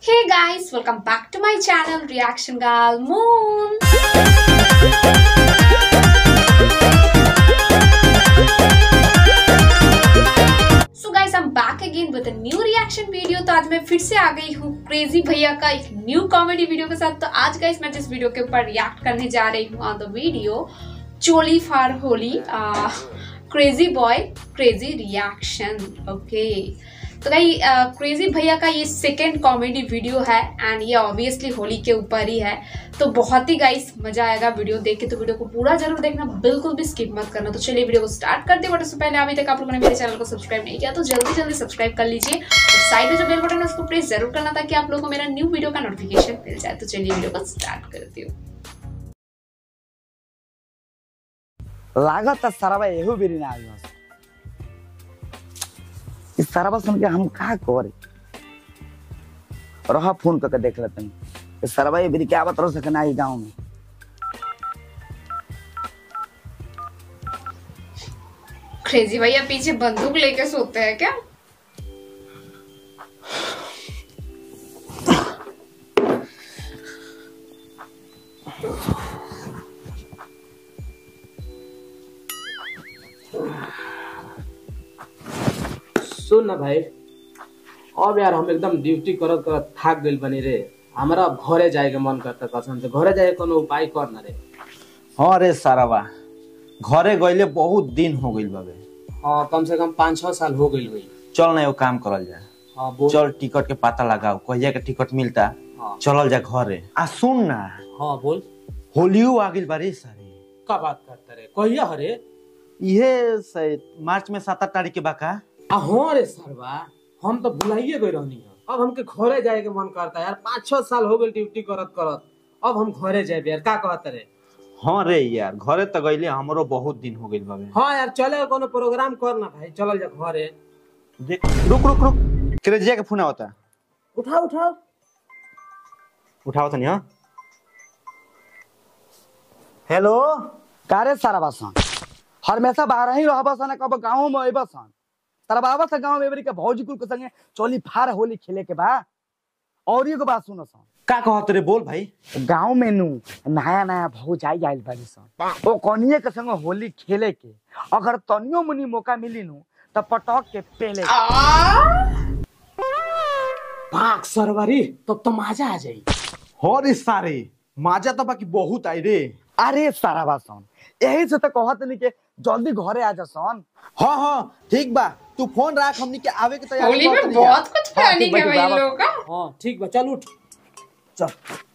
Hey guys, welcome back to my channel Reaction Gal Moon. So guys I am back again with a new reaction video तो आज मैं फिर से आ गई हूँ क्रेजी भैया का एक न्यू कॉमेडी वीडियो के साथ तो आज गाइस मैं जिस वीडियो के ऊपर रिएक्ट करने जा रही हूँ ऑन द वीडियो चोली for Holi crazy boy crazy reaction okay तो भाई क्रेजी भैया का ये सेकेंड कॉमेडी वीडियो है एंड ये ऑब्वियसली होली के ऊपर ही है तो बहुत ही गाइस मजा आएगा वीडियो देख के तो वीडियो को पूरा जरूर देखना बिल्कुल भी स्किप मत करना तो चलिए वीडियो को स्टार्ट करते हैं बट उससे पहले अभी तक आप लोगों ने मेरे चैनल को सब्सक्राइब नहीं किया तो जल्दी जल्दी सब्सक्राइब कर लीजिए और साइड में जो बेल बटन है उसको प्रेस जरूर करना ताकि आप लोगों को मेरा न्यू वीडियो का नोटिफिकेशन मिल जाए तो चलिए वीडियो को स्टार्ट करती हूँ लागत सरवा एहू बेरी ना आइल इस सरवा सुन के हम का करे रहा फोन करके देख लेते हैं इस सरवा ये बेरी क्या बता सके ना गांव में क्रेजी भैया पीछे बंदूक लेके सोते हैं क्या सुन ना भाई अब यार हम एकदम ड्यूटी करत करत थाक गइल बनी रे हमरा अब घरे जाए के मन करता कसम से घरे जाए के कोनो उपाय कर ना रे हाँ रे सारावा घरे गईले बहुत दिन हो गइल बाबे हाँ कम से कम पाँच छह साल हो गइल हुई चल ना एगो काम करल जाए हाँ बोल चल टिकट के पता लगाओ कहिया के टिकट मिलता हाँ चलल जा घरे आ सुन ना हाँ बोल होलियो आ गइल बारे सारे का बात करता रे कहिया हरे इहे से मार्च में सात आठ तारीख के बाका आ हाँ रे सरवा हम तो भुलाइए गए रहनी है अब हमके घरे जाए के मन करता है यार पाँच छह साल हो गइल ड्यूटी करत करत अब हम घरे जाए यार का कहत रे हाँ रे यार घरे तो गईले हमरो बहुत दिन हो गइल बाबे हाँ यार चले कोनो प्रोग्राम कर ना भाई चलल जा घरे देख रुक रुक रुक क्रेजिया के फोन आवता उठा उठा उठाओ तनी हाँ हेलो का रे सरवा सन हमेशा बाहर ही रहबा सन कब गांव में अइबा सन तरबाबा से गांव में एबरी के भौजी कुल के संगे चोली फार होली खेले के बा और एगो बात सुनो सन का कहत रे बोल भाई गांव में नु नया नया भौज आई आइल बाड़ी सन ओ कनिए के संग होली खेले के अगर तनियो मुनी मौका मिली नु त पटक के पेले भाग सरवरी तब तो मजा आ जाई हो रे सारे माजा तो बाकी बहुत आई रे अरे सारा बासन यही से तो कहत नहीं के जल्दी घरे आ जा सन हाँ हाँ ठीक बा तू फोन रख हमनी के आवे के तैयारी होली में करत रहिया। बहुत कुछ हाँ, प्लानिंग ठीक है बा, भाई ठीक बा, लोगों का हाँ ठीक बा चल उठ चल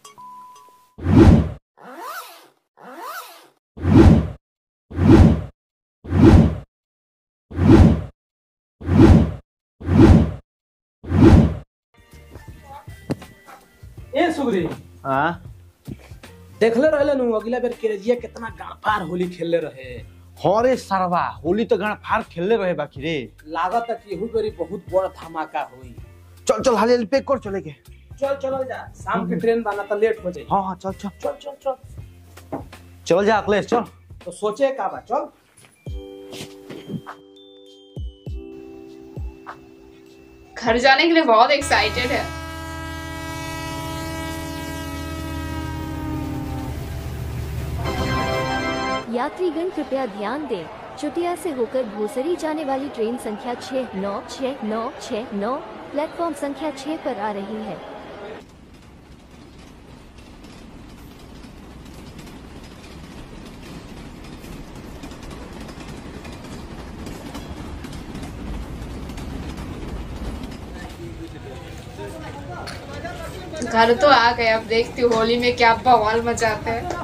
ए सुगरी हाँ देखले रहले नु अगला बेर केरजिया कितना गापार होली खेलले रहे हो रे सरवा होली तो गाना फार खेलले रहे बाकी रे लागत है कि एहू बेरी बहुत बड़ धमाका होई चल चल हाले पैक कर चले के चल चल जा शाम के ट्रेन बाना तो लेट हो जाई हाँ हाँ चल चल चल चल चल चल जा अखिलेश चल तो सोचे का बा चल घर जाने के लिए बहुत एक्साइटेड है यात्रीगण कृपया ध्यान दें चुटिया से होकर भोसरी जाने वाली ट्रेन संख्या छः नौ छः नौ छः नौ प्लेटफॉर्म संख्या छः पर आ रही है घर तो आ गए अब देखती हूँ होली में क्या बवाल मचाते हैं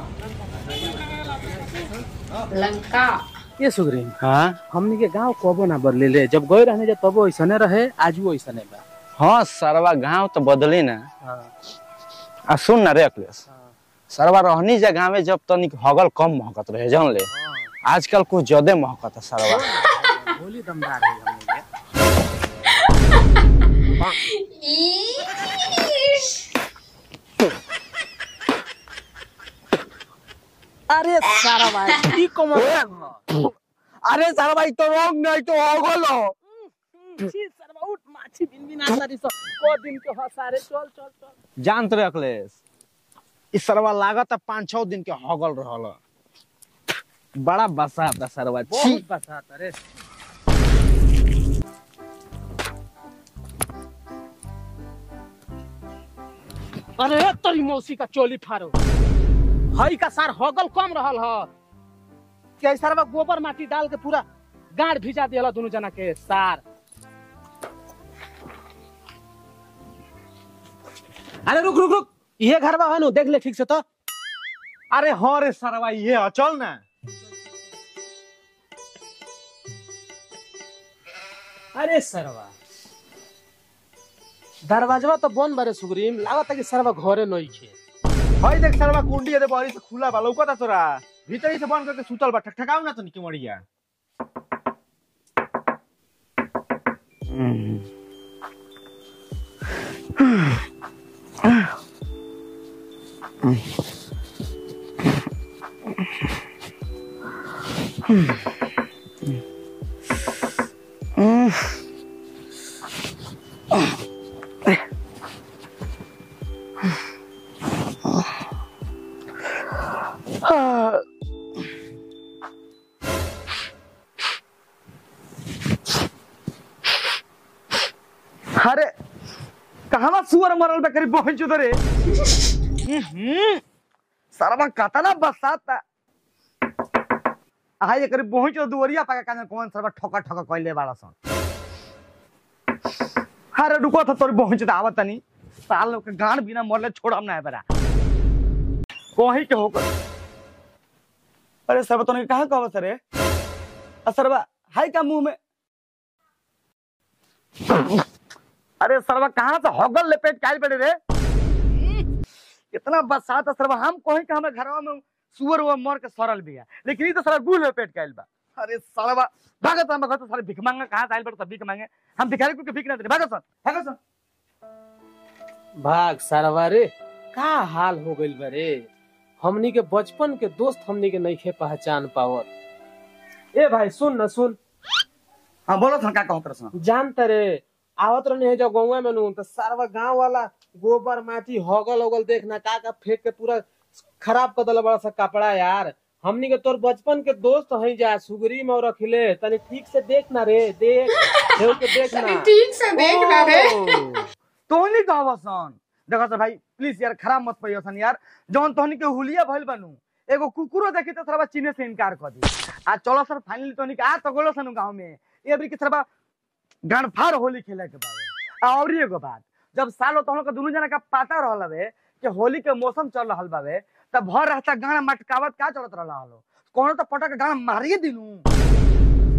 लंका ये सुगरी हाँ हमनी के गांव कबो ना बदले ले जब गए रहने जब तबो ऐसने रहे आज वो ऐसने बा हाँ सरवा गाँव तो बदली ना हाँ आ सुन ना रे अखिलेश सरवा रहनी जा गाँव में जब तनिक हगल कम महकत रहे जान ले आजकल कुछ ज्यादा महकत है सरवा होली दमदार है हमनी के ईश। अरे सारा भाई ई कमर अरे सारा भाई तो रंग नहीं तो हगल हो छी सरवा उठ मार माछी बिन बिन आतारी स को दिन के हसारे चल चल चल जानत रे अखिलेश ई सरवा लागत है पाँच छह दिन के हगल रहल बड़ा बसा था सरवा छी बहुत बसाता रे अरे तोरी मौसी का चोली फारो हई का सार हगल कम रहल ह के सरवा गोबर माटी डाल के पूरा गाड़ भिजा दियल दोनों जना के सार अरे रुक रुक रुक ये घर बा नु देख ले ठीक से तो अरे हाँ रे सरवा ये है, चल ना अरे सरवा दरवाजवा तो बंद बारे सुग्रीम लागत है कि सरवा घरे नहीं खे हई देख सरवा कुंडी है बाहरी से खुला बा लौकता तोरा भीतरी से बंद करके सुतल बा ठकठकाऊ ना तो निके मरिया अरे कहवा सुअर मरल बे करीब पहुंच रे सरवा कतना बसाता आ ये करीब पहुंच दुवरिया पाके काने कौन सरवा ठोका ठोका कइले बाड़ा सन अरे रुको तो तोर पहुंच आवत तनी साल लोग के गान बिना मरले छोड़म ना बरा कोही के होकर अरे सरवा तोने कहां कहवा सरे आ सरवा हाय का मुंह में अरे सरवा कहाँ से हगल लपेट काल पड़े रे इतना बरसात है सरवा हम कहीं के हमारे घरवा में सुअर वो मर के सड़ल भी है लेकिन ये तो सारा गुल लपेट काल बा अरे सरवा भागत हम भागत सारे भिख मांगा कहाँ से आइल बड़ सब भिख मांगे हम भिखारी को भिख ना दे भागत सन भागत सन भाग सरवा रे का हाल हो गइल बा रे हमनी के बचपन के दोस्त हमनी के नहीं खे पहचान पावत ए भाई सुन न सुन हाँ बोलो सन का कहत रसन जानत रे आवत रहने है जो गौवा में नु तो सारवा गांव वाला गोबर माटी हगल उगल देखना का का फेंक के पूरा खराब कर दिला बड़ा सा कपड़ा यार हमनी के तोर बचपन के दोस्त हई जा सुगरी में और रखले तनी ठीक से देखना रे देख देव के देखना ठीक से देखना रे तो नहीं कहवा सन देखो तो भाई प्लीज यार खराब मत पइयो सन यार जौन तोहनी के हुलिया भइल बनू एगो कुकुरो देखी तो सरवा चीने से इनकार कर दी आ चलो सर फाइनली तोहनी के आ तो गोलो सन गांव में ये भी कि सरवा गणफार होली खेले के बारे आ और एगो बात जब सालो तोहन के दुनू जना का पता रहल हवे कि होली के मौसम चल रहल बावे तब भर रहता गाना मटकावत का चलत रहल हलो कोनो तो पटक गाना मारिए दिनू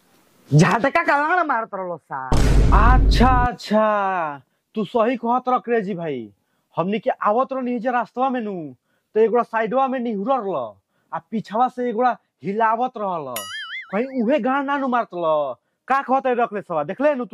झटका का गाना मारत रहलो सा अच्छा अच्छा तू सही कहत रह क्रेजी भाई हमनी के आवत रह जे रास्तवा में नु तो एगोड़ा साइडवा में निहुरल ल आ पीछवा से एगोड़ा हिलावत रहल कहीं उहे गान ना नु मारत ल का कहत रखले सवा देखले नु तू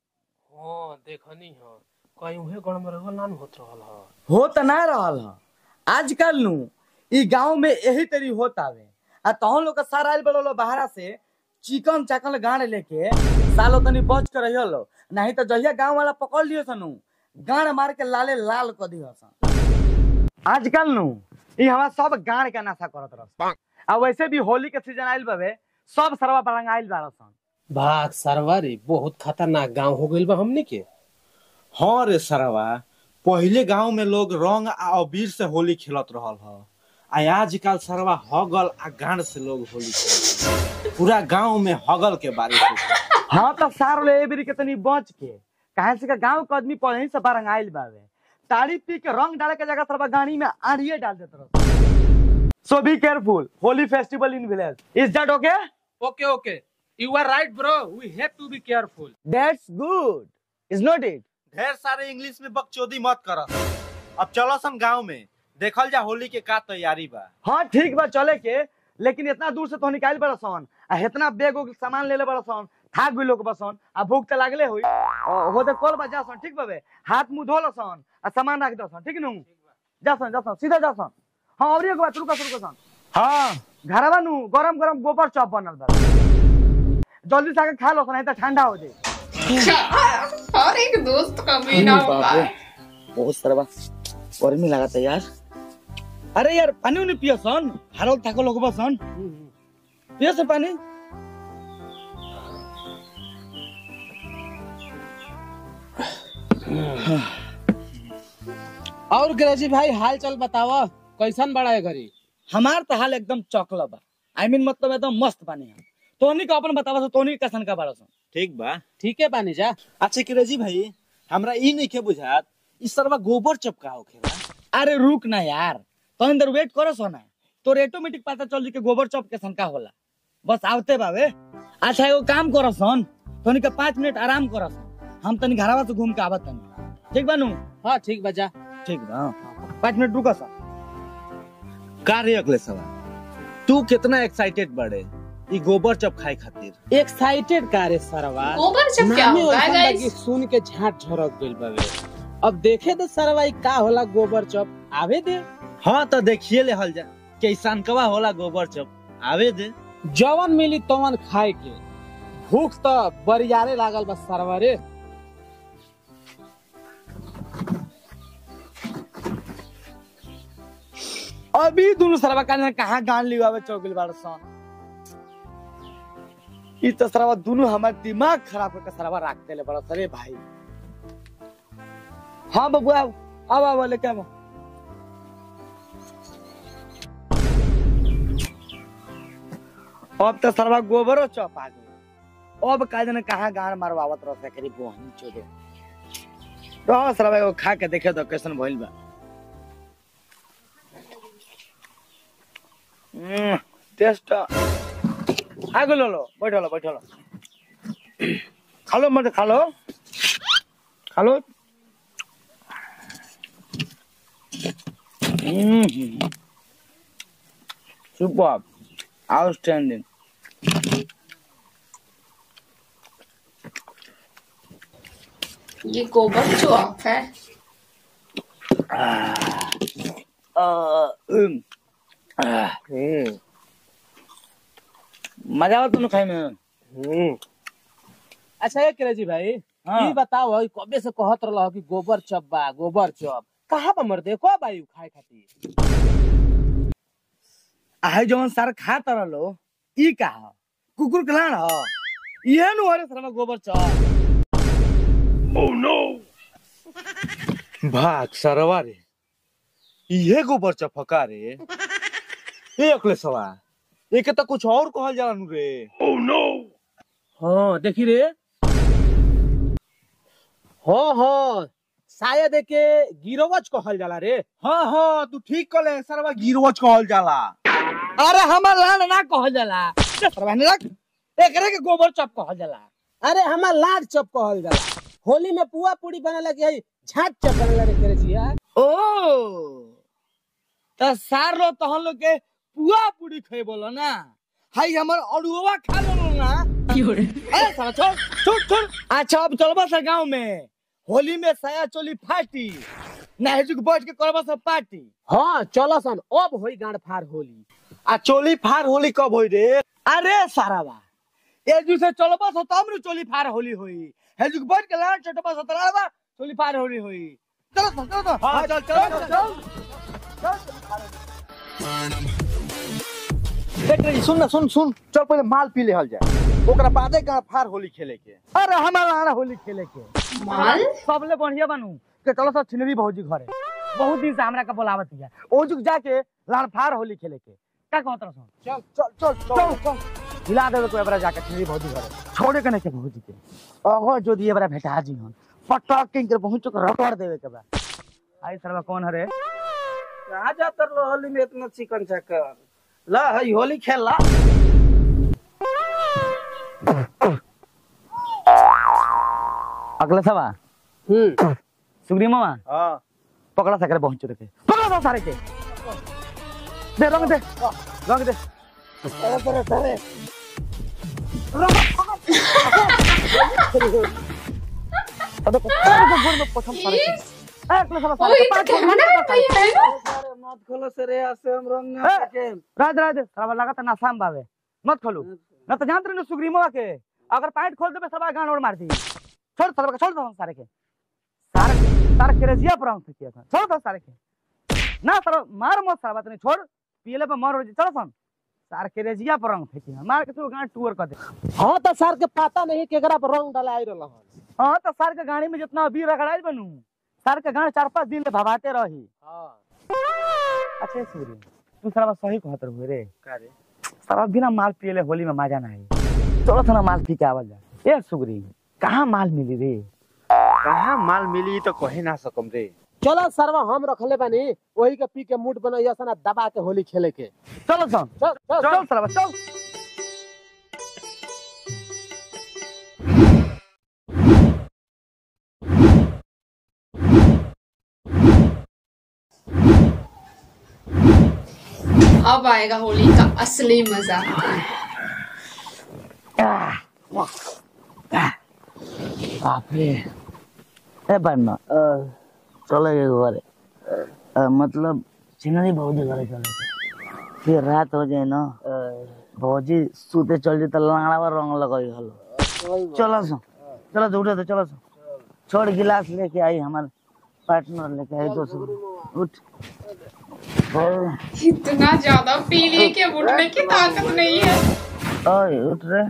हां देखनी ह कहीं उहे गण में रहल नान होत रहल ह हो त ना रहल ह आजकल नु ई गांव में यही तरी होत आवे आ तहन लोग के सारा आइल बड़ो बाहरा से चिकन चाकन गाड़ लेके सालो तनी बच के रहियो लो नहीं तो जहिया गांव वाला पकड़ लियो सनु गाड़ मार के लाले लाल कर दियो सन आजकल नु ई हमारा सब गाड़ के नशा करत रह आ वैसे भी होली के सीजन आइल बावे सब सरवा बरंग आइल बाड़ सन भाग सरवा रे बहुत खतरनाक गांव हो गइल बा हमनी के हाँ रे सरवा पहिले गांव में लोग रंग आ अबीर से होली खेलत रहल ह आ आजकल सरवा हगल आ गान से लोग होली खेलत ह। पूरा गांव में हगल के बारिश होता हाँ तो सार ले एबरी के तनी बच के काहे से का गांव के आदमी पढ़े से बारंग आइल बावे ताड़ी पी के रंग डाले के जगह सरबा गाड़ी में आड़िए डाल देत रह so be careful Holi festival in village is that okay okay okay you are right bro we have to be careful that's good is not it ढेर सारे इंग्लिश में बकचोदी मत कर अब चलो सन गांव में देखल जा होली के का तैयारी बा हाँ ठीक बा चले के लेकिन इतना दूर से तो निकाल बड़ा सन आ इतना बैग उग सामान ले ले बड़ा सन थाक भी लोग बसन आ भूख तो लागले हुई और होते कॉल बा जा सन ठीक बाबे हाथ मुंह धो लो सन आ सामान रख दो सन ठीक नु जा सन जा सन सीधा जा सन हाँ और एक बात रुका रुका सन हाँ घरवा नु गरम गरम गोबर चॉप बनल बा जल्दी से आके खा लो सन नहीं तो ठंडा हो जाए हर एक दोस्त का महीना बाप होता रे। है बहुत सारा बा गर्मी लागत है यार अरे यार पानी उनी पियो सन हारो थाको लोग बसन पियो से पानी और क्रेजी भाई हाल चाल बतावा कैसन बड़ा है घरी हमार तो हाल एकदम चौकला बा आई मीन मतलब एकदम मस्त पानी है तोनी का अपन बतावा तोनी कैसन का बाड़ा सन ठीक बा ठीक है बानी जा अच्छा क्रेजी भाई हमरा ई नहीं के बुझात ई सरवा गोबर चपका होखेला अरे रुक ना यार तो अंदर वेट करो सोना तो ऑटोमेटिक पता चल जी के गोबर चौक के सन का होला बस आवते बावे अच्छा एगो काम करो सन तोनी के पाँच मिनट आराम करो सन हम तनी घरवा से घूम के आवत तनी ठीक बानू हाँ ठीक बजा ठीक बा पाँच मिनट रुको सन का रे अगले सवा तू कितना एक्साइटेड बड़े ई गोबर चप खाए खातिर एक्साइटेड का रे सरवा गोबर चप क्या नामे होता है वैसन लगी, गाइस सुन के झाट झरक गइल बावे अब देखे दे सरवा ई का होला गोबर चप आवे दे हाँ तो देखिए ले हल जा कैसन कवा होला गोबर चप आवे दे जवन मिली तवन खाए के भूख तो बरियारे लागल बस सरवा रे अभी दोनों सरवा का कहाँ गान लिवावे चौकिल बाड़ सन ई तो सरवा दोनों हमार दिमाग खराब करके सरवा रखते ले बड़ा सरे भाई हाँ बबुआ आओ आओ आओ लेके आओ अब तो सरवा गोबरो चौप आ गई अब का जने कहाँ गान मारवावत रह सकरी बोहनी चोदे रहो सरवा एगो खा के देखे तो कैसन भइल बा हम्म, टेस्ट आगो लो लो बैठो लो बैठो लो खा लो मत खा लो खा लो सुपर आउटस्टैंडिंग ये गोबर चौक है हम्म मजा आवत तुम खाए में हम्म अच्छा ये क्रेजी भाई हाँ। ई बताओ ई कबे से कहत रहल कि गोबर चप बा गोबर चप कहाँ पर मर दे को बाई खाए खातिर आहे जवन सार खा तर लो ई का ह? कुकुर के लान ह इहे नु हरे सरवा गोबर च भाग सरवा रे इहे गोबर चपका रे ए अगले सवा एके तो कुछ और कहल जाला नु रे हाँ देखी रे हाँ हाँ शायद एके गिरोवच कहल जाला रे हाँ हाँ तू ठीक कहले सरवा गिरवच कहल जाला अरे हमर लान ना कहल जाला जे सरवा ने रख एकरे के गोबर चप कहल जाला अरे हमार लाड चप कहल जाला होली में पुआ पूरी बने लगे है झाट चप बने लगे क्रेजी यार ओ त सार लो तहन लोग के पुआ पूरी खै बोलो ना हाई हमर अड़ुआ खा लो ना ए साला छोड़ छोड़ छोड़ अच्छा अब चलबा से गांव में होली में साया चोली फाटी नाहिजुक बैठ के करबा से पार्टी हाँ चलो सन अब होई गांड फार होली आ चोली फार होली कब होई रे अरे सारावा ए जू से चलबा से तब नु चोली फार होली होई हेजुक बैठ के लाड चटबा से तराबा चोली फार होली होई चलो तो, चलो तो हाँ, चल, चल, चल, देख रही सुन ना सुन सुन चल पहले माल पी ले हल जाए ओकरा बादे गाँव फार होली खेले के अरे हमारा आना होली खेले के माल सबले बढ़िया बनू के चलो सब छिनरी भौजी घरे बहुत दिन से हमरा का बोलावत है ओ जुग जाके लाड़फार होली खेले के का कहत रहो चल चल चल चल चल हिला देवे को एबरा जाके छिनरी भौजी घरे छोड़े के नहीं के भौजी के ओहो जो दिए बरा भेटा जी हन पटक के इनकर पहुंच के रगड़ देवे के बा आई सरवा कौन हरे कहा जातर लो होली में इतना चिकन चक्कर ला हई होली खेल ला अगला सवा हम्म सुग्री मामा हाँ पकड़ा सकरे पहुंच रखे पकड़ा सा सारे के दे रंग दे रंग दे अरे अरे अरे अबे गोल में प्रथम सारे के ए अगला सवा ओ सारे ये के तो कैमरा में भैया है ना अरे मत खोलो सरे ऐसे हम रंग ना ए! सके राज राज सारा लगा त नासाम बावे मत खोलू ना तो जानत रहे सुग्री मामा के अगर पैंट खोल देबे सब गान और मार दी छोड़ सारे छोड़ दो सारे के सारे सारे क्रेजिया पर हम किया था छोड़ दो सारे के ना सर मार मत सारा बात नहीं छोड़ पीले पे मर हो जी चलो सन सार क्रेजिया पर रंग फेंकी मार के तू गांड टूर कर दे हाँ तो सर के पता नहीं केकरा पर रंग डलाई रहल हन हाँ तो सर के गाड़ी में जितना अभी रगड़ाई बनू सर के गांड चार पांच दिन ले भवाते रही हाँ अच्छा सूर्य तू सारा बात सही कहत रहो रे का रे सारा बिना माल पियले होली में मजा नहीं चलो थोड़ा माल पी के आवल जा ए सुगरी कहाँ माल मिली रे कहाँ माल मिली तो कहे ना सकम रे चलो सरवा हम रखले बानी वही के पी के मूड बनैया सना दबा के होली खेले के चलो सन चल चल चल सारा बात चल अब आएगा होली का असली मजा बाप रे ए बनना चले गए घरे अ, मतलब चिन्हनी भौजी घरे चले गए फिर रात हो जाए ना भौजी सूते चल जाए तो लाड़ा में रंग लगाई हलो चलो सो चलो तो उठे तो चलो सो छोड़ गिलास लेके आई हमारे पार्टनर लेके आई दोस्त उठ और- इतना ज्यादा पी लिए कि उठने की ताकत नहीं है ओए उठ रे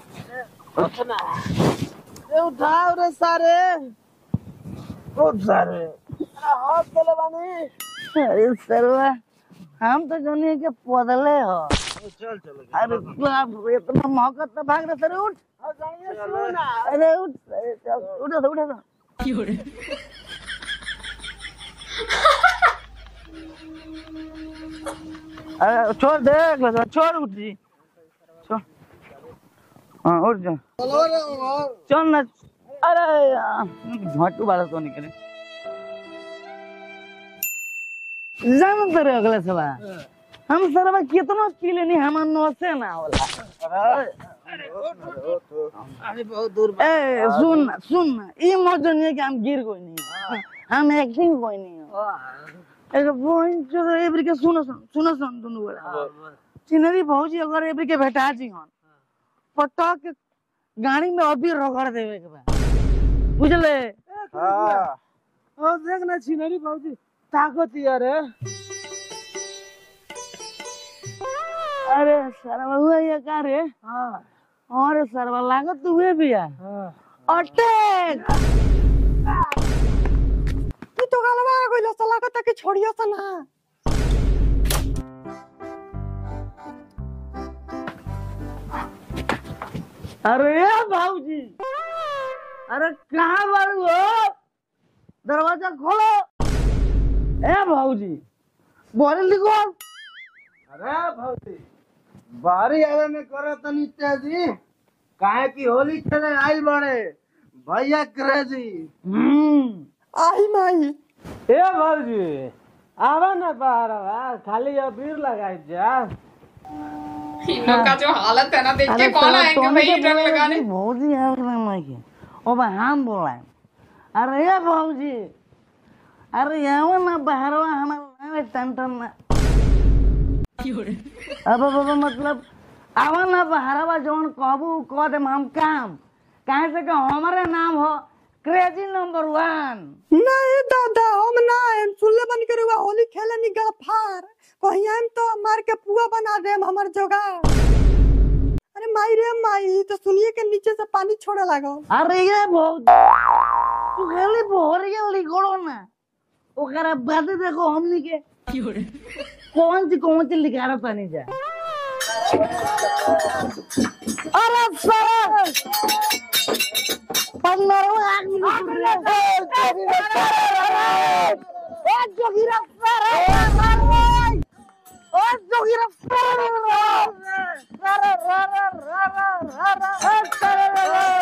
ए उठाओ रे सारे उठ सारे हाथ चले बानी अरे सरवा हम तो जानिए कि पदले हो चल चल अरे बाप रे इतना मौका तो भाग रहे सर उठ अरे उठ अरे चल, उठो तो उठो तो अरे छोड़ देख लो छोड़ उठ जी छोड़ हाँ उठ जा चल ना अरे झटू वाला तो नहीं करे जान तो रे अगले सवा हम सरवा कितना पी लेनी हमार नौसे ना होला अरे बहुत दूर ए सुन ना सुन ना ई मत जानिए कि हम गिर कोई नहीं हम एक्टिंग कोई नहीं एक बोइन जो एवरी के सुनो सुन सुनो सुन दोनों बड़ा चिनरी भौजी अगर एवरी के भेटा जी हन पटक के गाड़ी में अभी रगड़ देवे के बा बुझले हाँ ओ देख ना छिनरी बाबूजी ताकत यार है अरे सरवा हुआ ये का रे हाँ अरे सरवा लागत तो हुए भी है हाँ अटैक तू तो गलवा गइल सला का के छोड़ियो स ना अरे भाऊजी अरे कहाँ बारू हो दरवाजा खोलो ए भाऊजी बोले लिखो अरे भौजी बारी आवे में करो तनी तेजी काहे की होली खेले आइल बड़े भैया क्रेजी हम्म आई माई ए भौजी आवा ना बाहर आवा खाली अबीर लगाई जा इन लोग का जो हालत है ना देख के कौन साला आएंगे टोनी भाई के रंग बोले लगाने कि भौजी है उसने मैं के ओ बा हम बोला अरे ये भौजी अरे यहाँ ना बाहरवा हमारे टन टन ना अब अब अब मतलब आवा ना बहरावा जौन कहबू कह देम हम काम काहे से कि हमारे नाम हो क्रेजी नंबर वन नहीं दादा हम ना हम सुनले बन के रुआ होली खेले नी गफार कहीं हम तो मार के पुआ बना देम हमर जोगा अरे माई रे माई तो सुनिए के नीचे से पानी छोड़े लागो अरे ये बहुत तू खाली बोहरिया लिखो ना ओकरा बाद देखो हमनी के कौन सी कौन सी लिखा रहा पानी जा अरे सर पंद्रह आग निकल रहा है ओ जोगिरा सर ओ जोगिरा सर रा रा रा रा रा रा रा रा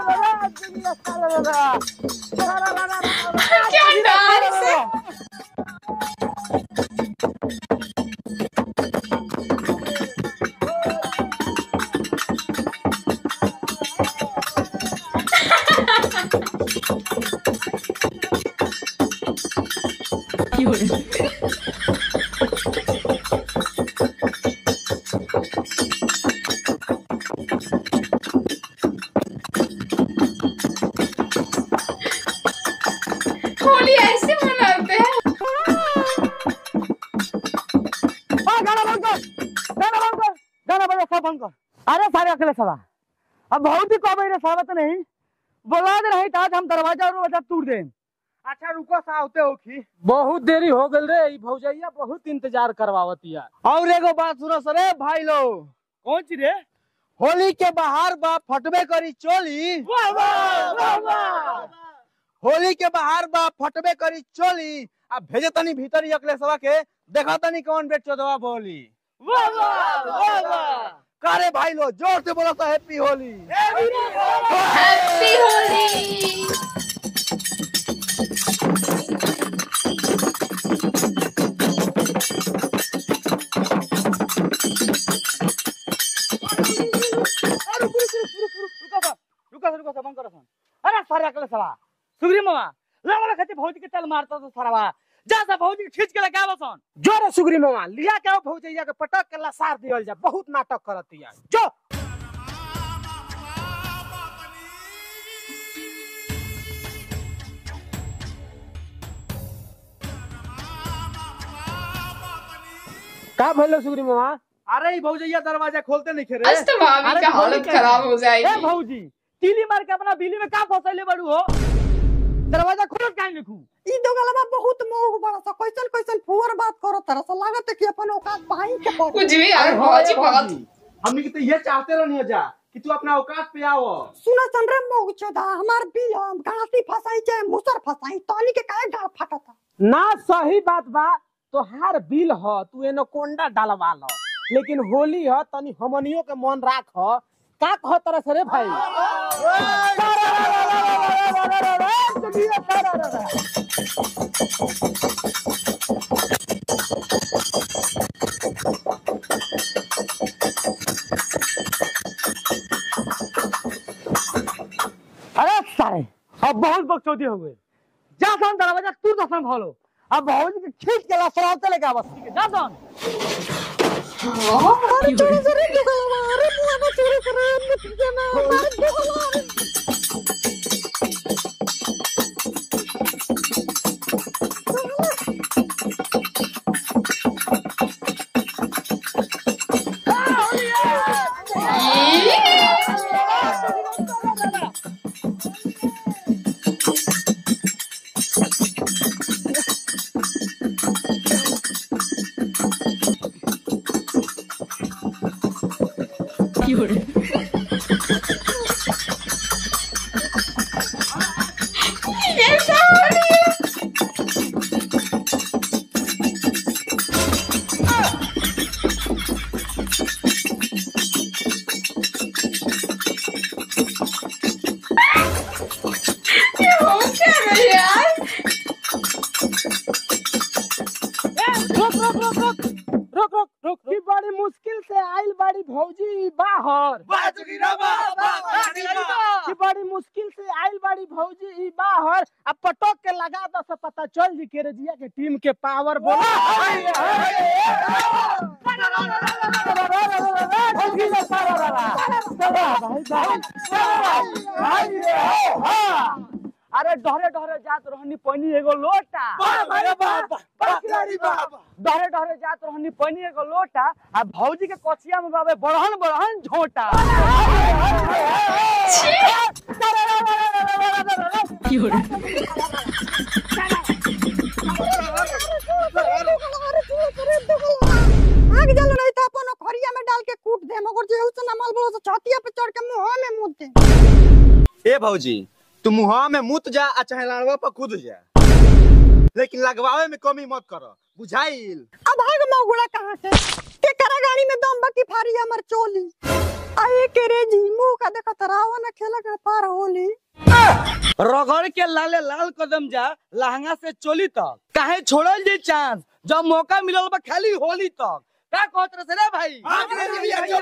क्या डांस है बंद कर गाना बंद कर गाना बजा सब बंद कर अरे सारे अकेले सवा अब बहुत ही कब रे सवा तो नहीं बोला दे रही आज हम दरवाजा और दरवाजा तोड़ दे अच्छा रुको सावते होखी बहुत देरी हो गल रे ई भौजैया बहुत इंतजार करवावतिया और एगो बात सुनो सरे भाई लोग कौन ची रे होली के बाहर बा फटबे करी चोली होली के बाहर बा फटबे करी चोली आ भेजे तनी भीतर ही अकले सवा के देखा तनी कौन बेट चोदवा बोली करे भाई लोग जोर से बोलो तो हैप्पी होली हैप्पी होली रुको रुको सब बंद करो सन अरे सारे अकेले सवा सुग्री मामा लगा खाते भौजी के चल मारता तो सारा जा सा भौजी के खींच के लगा बसन जोरे सुग्री मामा लिया के आओ भौजैया के पटक के लसार दियल जा बहुत नाटक करतिया जो का भइलो सुग्री मामा अरे ई भौजैया दरवाजा खोलते नहीं खेरे आज तो भाभी अरे का खोल हालत के- खराब हो ए जाएगी भौजी तीली मार के अपना बिल्ली में का फसैले बड़ू हो दरवाजा खोल काहे लिखू ई दो गलबा बहुत मोह बड़ा सा कैसन कैसन फुअर बात करो तरह से लागत है कि अपन औकात भाई के पर कुछ भी यार भौजी बहुत हमनी के तो ये चाहते रहनी जा कि तू अपना औकात पे आओ सुना सन रे मोह चोदा हमार बिल गाती फसाई चाहे मुसर फसाई तनी के काहे गाल फाटता ना सही बात बा तोहार बिल ह तू एनो कोंडा डालवा ल लेकिन होली ह तनी हमनियो के मन राख का कह तरह से रे भाई अरे सारे अब बहुत बकचोदी हो गए जा सन दरवाजा तू दसन खोलो अब भौजी के खींच के लसराते लेके बस ठीक है जा सन अरे चोरी चोरी दो गलबा अरे मुआ चोरी करे मत देना मार दो गलबा ये हो क्या रहा है यार रुक रुक रुक रुक रुक रुक रुक की बड़ी मुश्किल से आइल बाड़ी भौजी बाहर की बड़ी मुश्किल से आइल बाड़ी भौजी ई बाहर अब पटक के लगा दो से पता चल जी के रजिया के टीम के पावर बोला अरे डहरे डहरे जात रहनी पैनी एगो लोटा डहरे डहरे जात रहनी पैनी एगो लोटा आ भौजी के कचिया में बाबे बड़हन बड़हन झोटा आग जल नहीं था अपन खरिया में डाल के कूट दे मगर जे उस ना माल बोलो तो छातिया पे चढ़ के मुंह में मुंह दे ए भौजी तू मुहा में मुत जा आ चाहे लाड़वा पर कूद जा लेकिन लगवावे में कमी मत कर बुझाइल अब भाग मौगुड़ा कहाँ से के करा गाड़ी में दम बकी फारी हमर चोली आए के रे जी मुंह का देखा तरावा ना खेला के पार होली रगड़ के लाले लाल कदम जा लहंगा से चोली तक काहे छोड़ल जे चांस जब मौका मिलल बा खाली होली तक का कहत रहे से रे भाई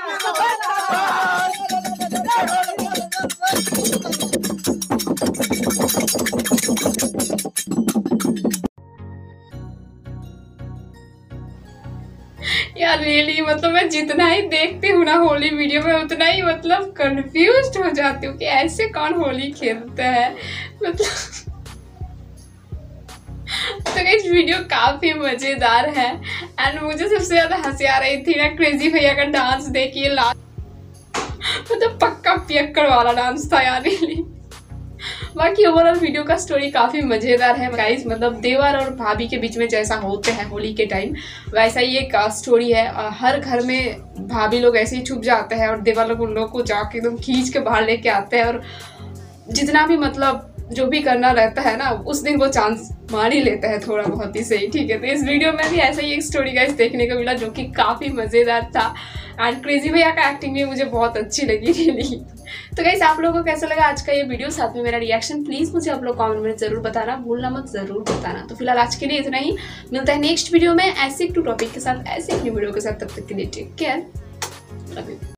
यार रियली मतलब मैं जितना ही देखती हूँ ना होली वीडियो में उतना ही मतलब कंफ्यूज हो जाती हूँ कि ऐसे कौन होली खेलते हैं मतलब तो गाइस वीडियो काफी मजेदार है एंड मुझे सबसे ज्यादा हंसी आ रही थी ना क्रेजी भैया का डांस देखिए लास्ट मतलब पक्का पियक्कड़ वाला डांस था यार really। बाकी ओवरऑल वीडियो का स्टोरी काफी मजेदार है गाइस मतलब देवर और भाभी के बीच में जैसा होते हैं होली के टाइम वैसा ही एक स्टोरी है अ, हर घर में भाभी लोग ऐसे ही छुप जाते हैं और देवर लोग उन लोग को जाके एकदम खींच के बाहर लेके आते हैं और जितना भी मतलब जो भी करना रहता है ना उस दिन वो चांस मार ही लेता है थोड़ा बहुत ही सही ठीक है तो इस वीडियो में भी ऐसा ही एक स्टोरी गाइस देखने को मिला जो कि काफ़ी मज़ेदार था एंड क्रेजी भैया का एक्टिंग भी मुझे बहुत अच्छी लगी रियली तो गाइस आप लोगों को कैसा लगा आज का ये वीडियो साथ में मेरा रिएक्शन प्लीज़ मुझे आप लोग कमेंट में ज़रूर बताना भूलना मत ज़रूर बताना तो फिलहाल आज के लिए इतना ही मिलता है नेक्स्ट वीडियो में ऐसे एक टू टॉपिक के साथ ऐसे एक न्यू वीडियो के साथ तब तक के लिए टेक केयर लव यू